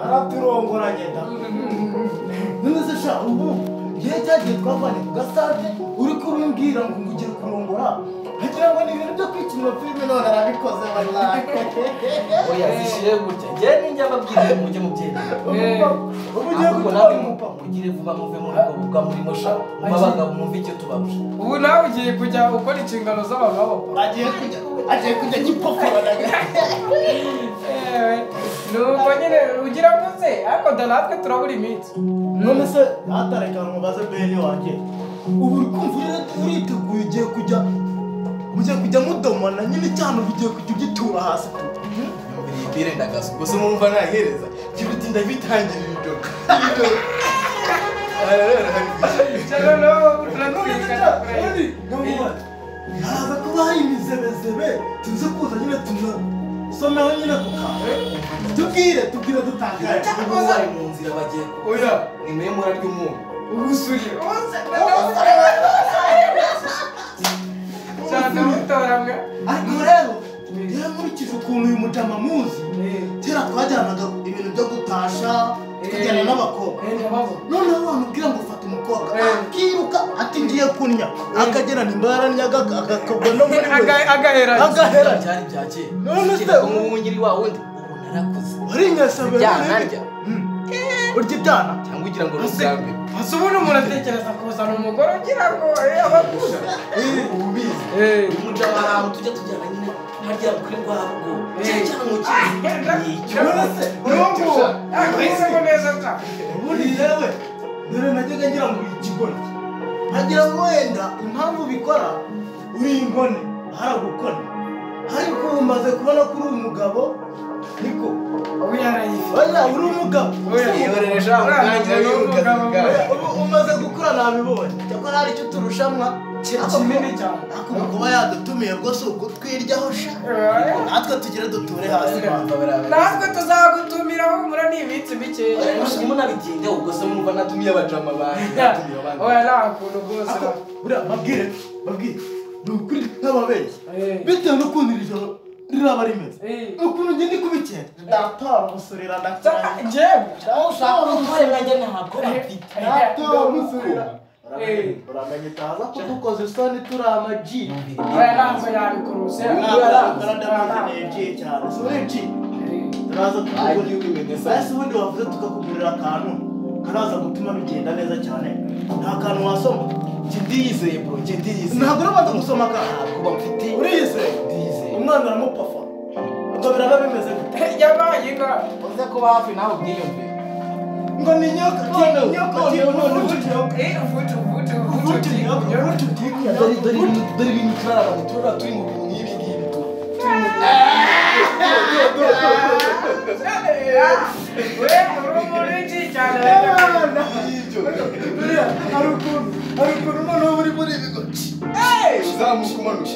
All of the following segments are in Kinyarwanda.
araturongoranye da ntuzi sha ubu igihe cyagiye twavanye ku gasate uri kubimbwira ngo ngugire kurongora nkagira ngo ni ibintu byo kwikinira filime none arabikoze oya zishyire gutya njyewe ninjya babwiriye mujye mubyemera ubu ugiye ahubwo gutwara nawe umupapa mugire vuba muve muri ubwo buga murimo sha mube abagabo mwumve icyo tubarusha ubu nawe ugiye kujya ukora inshingano z'abantu b'abapapa agiye kujya agiye kujya gipofora yewe nuko nyine ugira mvuze ariko da natwe turabura iminsi none se atareka mubaze bene wanjye ubu uri kumva uri- uriteguye ugiye kujya mugiye kujya mudomana nyine cyane ubu ugiye kujya ugitura hasi tu iyi bire ndagaza ubwo se murumva nayihereza kiruti ndabitangirira ibyo cyangwa nawe haraza kuba hari imizebezebe tuze kuza nyine tunasomeho nyine ku kantu tubwire tubwire dutangaye ubu bari mu nzira bagiye oya ni muri mura ry'umunyu ubusuri cyane mutoranga ariko rero rero nkurikije ukuntu uyu mujama muzi kera twajyanaga ibintu byo gutasha tukajyana n'abakobwa noneho abantu ubwira ngo ufata umukobwa Eh. akiruka ati ngiye kunya akagera nimbaranyaga agakabwa no muri we agahera agahera byari bya kera None se Kera ubu- nk'ubu nyiri wa wundi ubu narakuze warinyasabe Ibyana arya. urya ibyana cyangwa ugira ngo ni Ese- ubwa mbere ese ubundi umuntu atekereza kuzana umugore ugira ngo eh, abakuze ubizi umuja ahantu tujya tujyana nyine harya kuri rwa rugo cyane cyane mu Ah, kizi nicyo nonese n'ubu akwiseho neza cyane ubundi yewe dore najyaga ngira ngo uri ikigoryi nkagira ngo wenda impamvu ubikora uri inkone haragukona ariko ubu maze kubona ko uri umugabo niko ubu yarayifite oya uri umugabo Oya, iyorere sha Uriya umwanya mugabo y'urugaga ni bwawe umugabo. Ubu umaze gukura nabibonye cyakora hari icyo turushamwa ikintu kinini cyane ariko ubu kuba yadutumiye rwose ukutwiryaho sha natwe tugire duture hasi banza natwe tuzagutumira humura ni iminsi mikeya munabitinda ubwo se mwumva natumiye abajama banjye natumiye abandi oya nta kuntu rwose Ako, buriya babwire babwire ni ukuri nk'ababeshyi Eh. bitewe n'ukuntu iri joro riraba rimeze Eh. ni ukuntu ngenda ikubikira ndatora gusurira ndatora Sa- njyewe ndatora umutware nanjye ntabwo mfite ndatora gusurira Eh. uramenye utaza ko dukoze isoni turi amaji oya ntabwo yabikuruse ntabwo arakora ndamwikeneye ji cyane si uri ji turaza Agiye tukugurira ubimenya se. ese ubundi wavuze tukakugurira akantu karaza gutuma bigenda neza cyane nta kantu wasoma njye ndiyizeye bro njye ndiyizeye ntabwo urabanza gusoma akantu ntabwo mfite uriyizeye ndiyizeye umwana aramupafa ngo biraba bimeze gute yabaye inka uze kuba hafi nawe ubwiyumvire ngo ni nyoka none nyoka none nyoka Eh, uvutu uvutu ubuti nyoka ubuti bwikuya dore dore ibintu dore ibintu turarabanye turara turi mu bintu nk'ibi ngibi tu we urumuri ki cyane rero buriya hari ukuntu hari ukuntu noneho buri muri ibi ngo ci uzamuka umanuka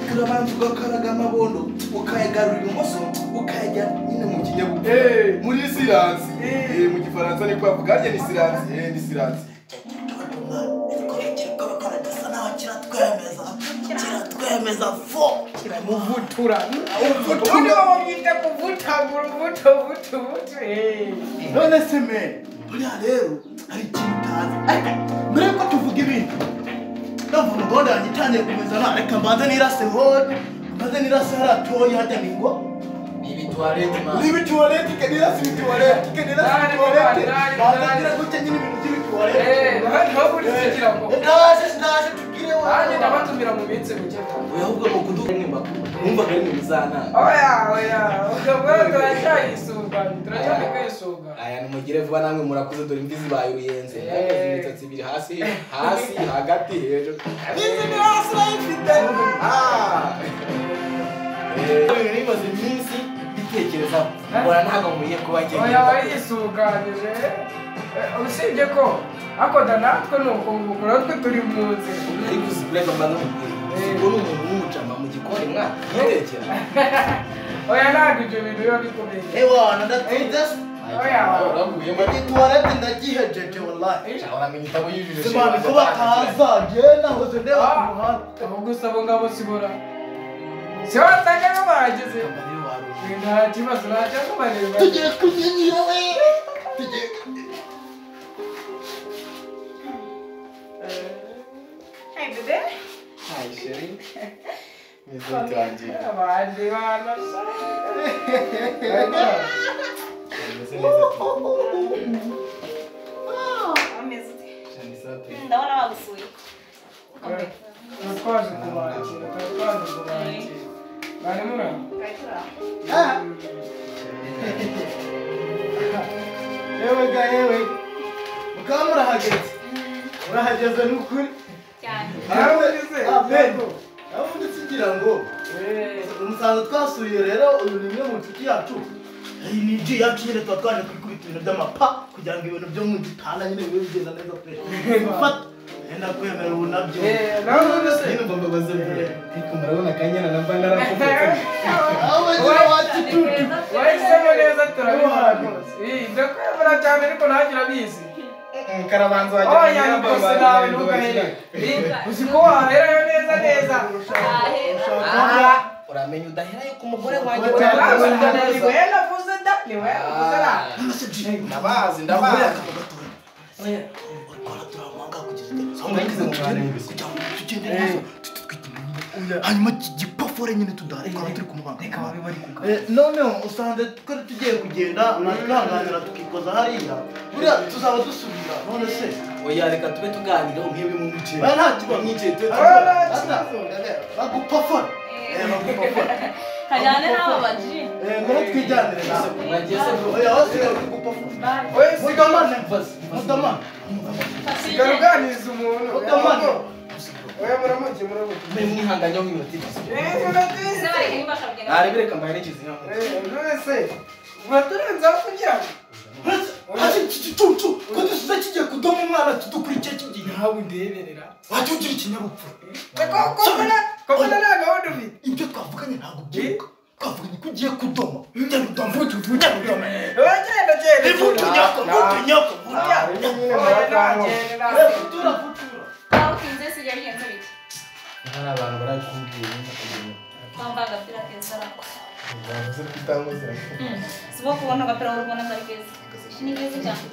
turabanza ugakaraga amabondo ukayagarura ibumoso ukajya nyine mu kinyabupfura muri siransi Eh. Eh, mu gifaransa ni kwavuga harya ni siransi Eh, ni siransi kiratwemeza fo uvutura ubundi baba bwite kuvutagura ubuto ubutu ubutu eh. none se mene buriya rero hari ikintu utazi ariko mbere yuko tuvuga ibintu ndumva umugore yanjye itangiye kumeza na reka mbanze nirase hone mbanze nirase hariya toyi hajya ni ngo ni ibituwarete mani n'ibituwarete ikanirasa ibituwarete ikanirasa Nani, ibituwarete nani, nani, mbanze nani. ngira gutya nyine ibintu Eh, by'ibituwarete noneho buri kugira ngo ndaje ndaje nanjye tubwire wowe ndabatumira mu minsi mike cyane oya ahubwo ni ukuduhemba wumvaga ari mu bizanana oya oya ukabona turacyayisunganye turacyari kwisungana aya nimugire vuba namwe murakuze dore imvi zibaye uruyenze Eh. yakoze imisatsi ibiri hasi hasi hagati hejuru izi ni hasi urayifite Ah! Eh, ibintu bimaze iminsi bitekerezaho mbona ntabwo mugiye kuba oya ngenda wayisuganije usibye ko akoda natwe ni ukunguku natwe turi mu nzira ari gusigura mbanza mubwira Eh. ubwo ni umuntu w'umucama mu gikoni mwaka yitekera oya ntabwo ibyo bintu biba bikomeye ewana ndatinze oya uraguyemo igituwarete ndagihejeje wallahi ariko uramenye itabo yujuje simani ko bataza njye nahoze ndeba ku muhanda aho gusaba ngabo sibora urahageze nta kibazo nta cyakumarira tugiye kunyinjira we tugiye Hey, bebe. Hi, Sherry. Mwiza Come utangiye. abandi bana sha. Mwiza neza tu. Ameze ute? Shani safi. Ndabona bagusuye. Come. Tuba twaje kubakira tuba twaje kubakira bari muri aho Kaitura. yewe ga yewe mukaba murahageze murahageze ni ukuri Cyane. Nawe ugeze? yego nawe ndetse ugira ngo umusanzu twasuye rero uyu ni umwe mu nshuti yacu iyi ni ji yacu nyine tuba twaje kwikubita ibintu by'amapa kugira ngo ibintu byo mu gitanda nyine bibe bigenda neza pe gufata yenda kwemera ubu nabyo Eh, nawe ugeze? nyine ngo mbabaze mbere Ariko murabona akanyana na mba narakubutse. aho bagira wacu tutu wahisemo neza turabibona rwose Eh, ndakwemera cyane ariko ntagira abizi Karabanza wajya Oh, mu yani nyamba kose abantu nawe bagenda ntugahere. bakina. Eh, Uzi ko waherayo neza neza. Ah, Uramenye udaherayo ku mugore wanjye Mugore urabona wanjye. ko Urabona ni neza. wowe navuze da, ni wowe navuze da. amase ji Ndabazi, ndabona ndabazi. akabagatura turamuhanga kugira Soma yagize mu mwanya w'ibisi. kugira ngo tugende neza tutitwite inyuma hanyuma kigipafore nyine tudahari twaba turi kumuhanga Eh, noneho usanze twari tugiye kugenda natwihanganira tukikoza hariya buriya tuzaba dusubira none se Oya reka tube tuganira umwebwe mu bice. Eh, nta kibazo Mwicaye tube Ah, tuganira. bagupafora Eh, bagupafora Kajyane n'aba baji. Eh, ngwino twijyanire nawe Mwagiye se bro. oya wasigaye bagupafora Bye. Wowe siga- mutamane mutamane siga uganiriza umuntu. mutamane Wowe muramuke, muramuke. Mwe mwihanganye mu minota. Eh, murabizi. Size nimbasha kugenda. Ntarebe reka mbaherekeze inama. Eh, mwese, muraturenzaho kugira ngo. hari igicucu ko dusize kigiye kudomo umwana tudukurikiye kigiye Nawe undeberera. wajya ugira ikinyabupfura Ko- ko mbona- ko mbona nta gahunda ufite. ibyo twavuganye ntabwo byibuka twavuganye ko ugiye kudoma ujya kudoma ujya kudoma Wowe genda, genda, genda. ivutunyako ivutunyako Ujya. ivutunyako Wowe nagenda, nagenda. Waba ukinze sijya bigenze bite? Hari abantu barakubwiye nyine. Wambaye agapira keza arako. Bavuze ko utamuzi. Simo kubona agapira w'urugo n'akari keza. Ni keza cyane.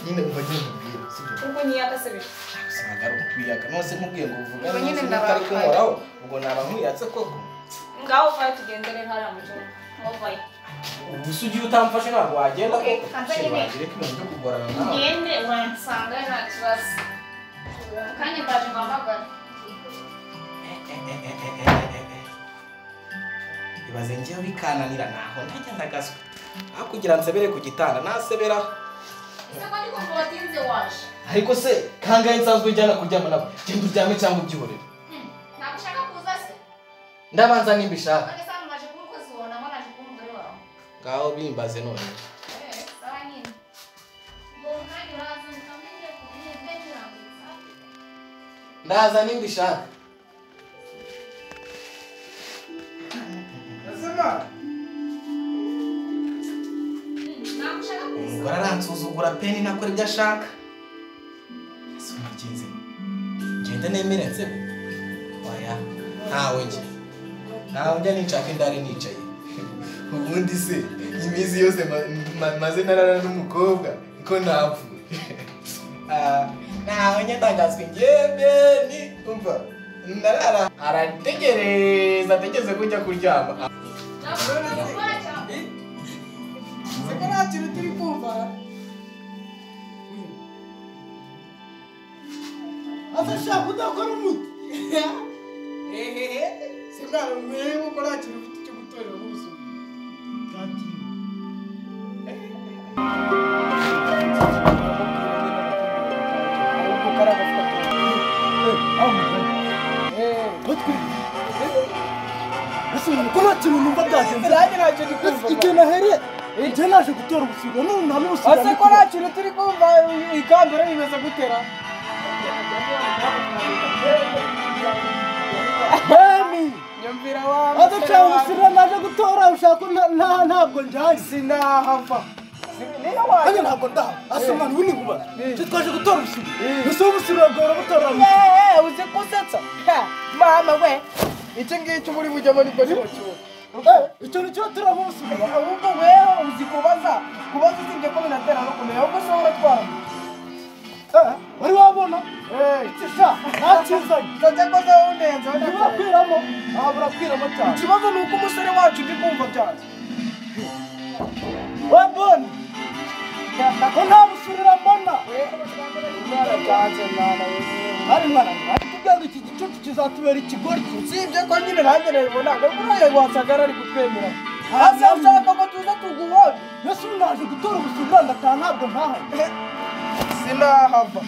Nyine uba nyine mubwira. Sibyo. Kuko niyakasebije. Usanga ari ukwiyaga. Nose mubwiye ngo uvuga Ubwo nyine neza utari ndababaye. kunkoraho. Ubwo naba nkwiyatse koko. Ngaho vayo tugendere hariya mu gihugu. Ngaho vayo. Ubu se ugiye utamfashe ntabwo wagenda Okay, koko. kanza Shit, nyine. wagira ko ibintu byo kugorana nawe. Ngende uransanga nta kibazo. Kandi ndaje mpamagara. ibaze ngewe bikananira naho ntajya ndagaswa aho kugira nsebere ku gitanda nasebera Ese ko ndikumva watinze waje? ariko se kangahe nsanzwe ujyana kuryama nawe genda uryame cyangwa ubyihorere Ntabwo ushaka kuza se? ndabanza nimba ishaka None se hano naje kuba umukozi wawe nabwo naje kuba umugore wawe. ngaho bimbaze none Eh, sawa nyine. Ngo kandi uraza ukamenya kubirinda kirangiza. ndaza nimba ishaka Ubuzima. Ntabwo ushaka kuza. umugore aransuzugura peni nakora ibyo ashaka ese umugenzi ngenda nemere nsebe oya ntawe njye ntawe njya ninshaka indari nicaye ubundi se iminsi yose ma- ma- maze narara n'umukobwa ko napfuye Ah, ntawe njya ntangazwa ingembeni umva narara arategereza ategereze ko njya kuryama Ntabwo ushaka gukora cyane. Se ko nta kintu turi kumva. azashaka udakora umuti Ehehe, se mwana mwewe ko nta kintu ufite cyo gutorera ubuzima. nta kintu numva byagenze Nanjye nta kintu kumva. igihe nahereye njye naje gutera ubusiga none nta n'ubusiga Ase ko nta kintu turi kumva ikambere bimeze gutera. bemi Nyumvira wa adacaye ubusiga naje gutora ushaka nta- nta- ntabwo njyanye Sinahava. Niyo nanjye wanjye. ntabwo ndaha asemana ubu ni kuba Eh. njye twaje gutora ubusiga Eh. ese ubusiga bwora gutora umuti Yeee, uzi gusetsa? Ha, Mama we. Iki ngiki muri bujyamo nibwo nimucyura. icyo ni cyo turamusubiza ahubwo weho uzi kubaza kubaza usibye ko binatera no kumenya ahubwo se uratwara wari wabona kisa nta kizanye nzajya koza wunenze wenda urakwiramo aha burakwiramo cyane ikibazo ni uko umusore wacu ndi kumva cyane we boni ko nta busurira mbona umwana byanze mwana we ari mwana ariko ubwandu iki gicucu kizatubera ikigoryi usibye ko nyine nanjye nabibona ko kuriya wansagara ari kutwemera hasi ushaka ko tuza tuguhora mbese ubu naje gutora ubusura ndataha ntabwo ntahanye sinahava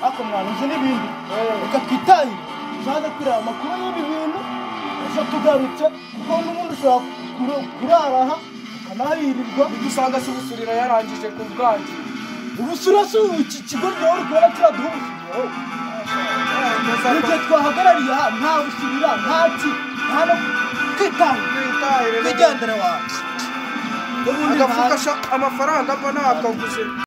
ariko mwana uzi n'ibindi reka twitahire tuzaze kureba amakuru y'ibi bintu ejo tugarutse kuko n'ubundi ushobora kuro- kurara aha ukanahirirwa dusanga se ubusurira yarangije ku bwanjye ubusura si iki kigoryi wowe uri kubona kiriya duhuza mu gihe twahagarariye aha nta busurira nta ki nta no kwitahira twitahire twigendere wawe n'ubundi agafuka ntazi. amafaranga mba nakaguze